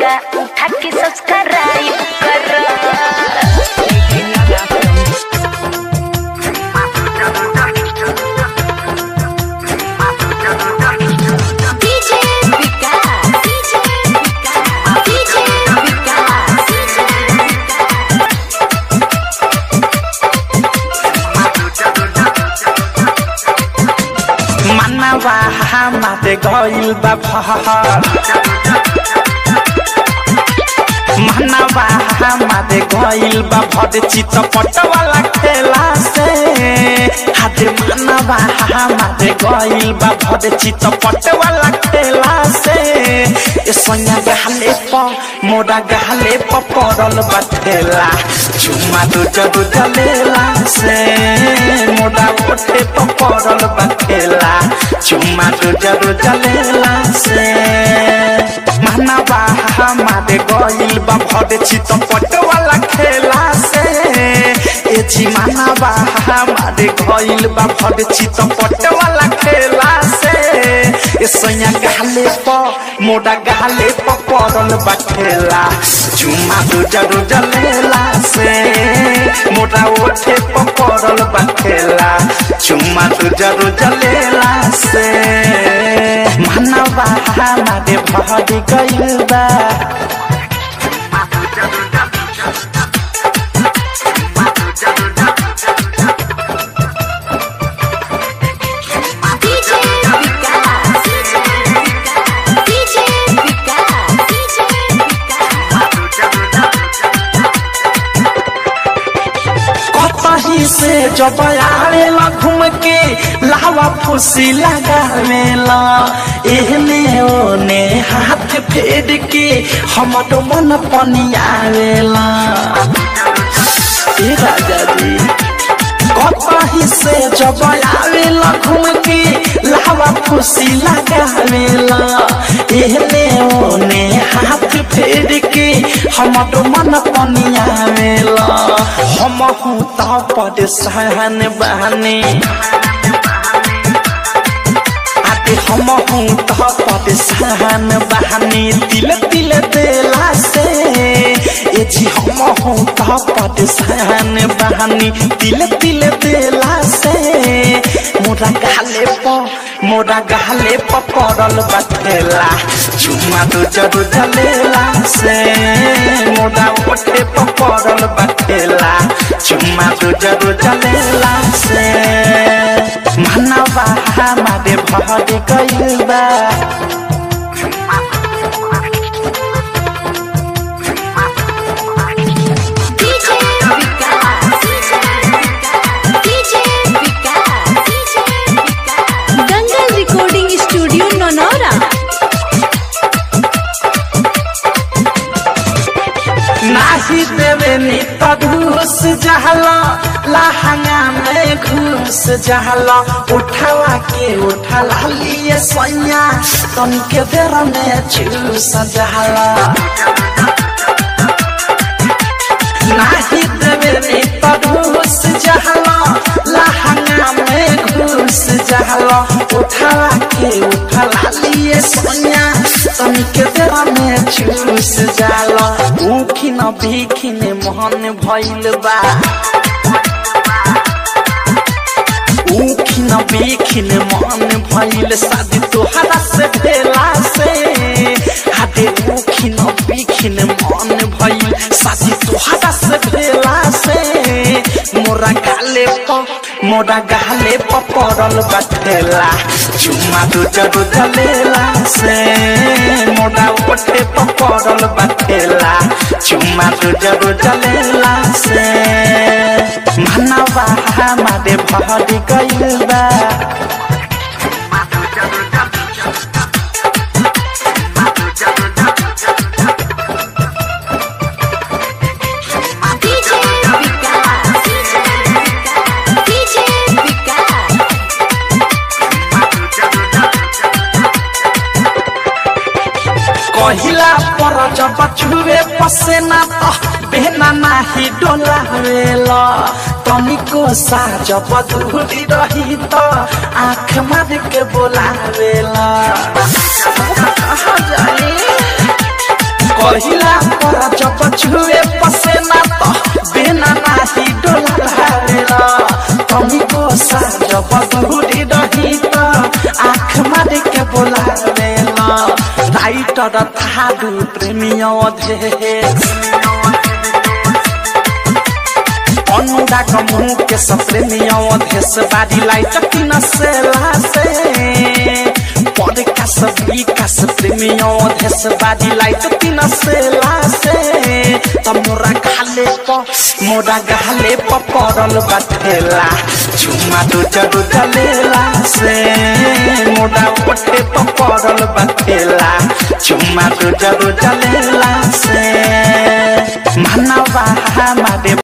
घुंघटा उठा के सब्सक्राइब करो DJ Vikas, DJ Vikas, DJ Vikas, मनवा हमारे गइल बा फहर मनवा हमारे गइल बा भर चितपट वाला खेला से हाथे मनवा हमारे गइल बा भर चितपट वाला खेला से ए सोनिया गहले प मोरा गहले प पड़ल बा ठेला चुम्मा दू जदू जलेला से मोरा ओठे प पड़ल बा ठेला चुम्मा दू जदू जलेला से मनवा हमारे गइल बा भर चितपट वाला खेला से ए जी मनवा हमारे गइल बा भर चितपट वाला खेला से ए सैया गाले प मोड़ा गाले प पड़ल बा खेला चुम्मा दू जरू जलेला से मोड़ा ओठे प पड़ल बा खेला चुम्मा दू जरू जलेला से मनवा हमारे भर गइल बा DJ Vikas, DJ Vikas, DJ कतही से जब आवेला घूम के लावा फुसी लगावेला एहने ओने हाथ फेर के हमर मन पनियावेला ए राजा जी कतही से जब आवेला घूम के लावा फुसी लगावेला एहने ओने हाथ फेर के हमर मन पनियावेला हम हूँ तो परेशान बहने आते हम हूँ तो परेशान बहने दिल दिल देला से ए जी हम हूँ तो परेशान बहने दिल दिल देला से मोरा गाले प मोरा गाले प पड़ल बथेला चुम्मा दो जरू जलेला से मोरा ओठे प पड़ल बथेला चुम्मा दो जरू जलेला से मनवा हमारे भर गइल बा DJ Vikas, DJ Vikas, DJ Vikas. Dangal recording studio Naunaura नाही देवे नी तो घूस जहला लहंगा में घूस जहला उठावा के उठला लिए सैया तन के देर में चूस जहला नाही देवे नी तो घूस जहला लहंगा में घूस जहला उठावा के उठला लिए सैया तन के देर में चूस जाला उखिन बिखिन मोहन भइल बा उखिन बिखिन मन भइल शादी तोहरा से भेला से हाथे उखिन बिखिन मन भइल शादी तोहरा से भेला से मोरा गाले प मोरा गाले प पड़ल बठेला चुम्मा दू जरू जलेला से मोरा ओठे प पड़ल बठेला चुम्मा दू जरू जलेला से मनवा हमारे भर गइल बा DJ Vikas, DJ Vikas. कहिला पर जब छुए पसेना त बेना नाही डोलावेला तनिको सा जब धुरी रही त आँख मार के बोलावेला कहाँ जाए छुए पसेना तो बिना नाही डोलावेला तुमको साजब दूरी रही तो आँख मार के बोलावेला राइटर थारू प्रेमियों धे अनुराग मुख से प्रेमियों देश बारी लाइट किन से लासे पॉडकास्ट विकास प्रेमियों देश बारी लाइट किन से लासे त मोरा गाले प मोरा गाले प पड़ल बठेला चुमा दो जरू जलेला से मोरा ओठे प पड़ल बठेला चुमा दो जरू जलेला से मनवा हमारे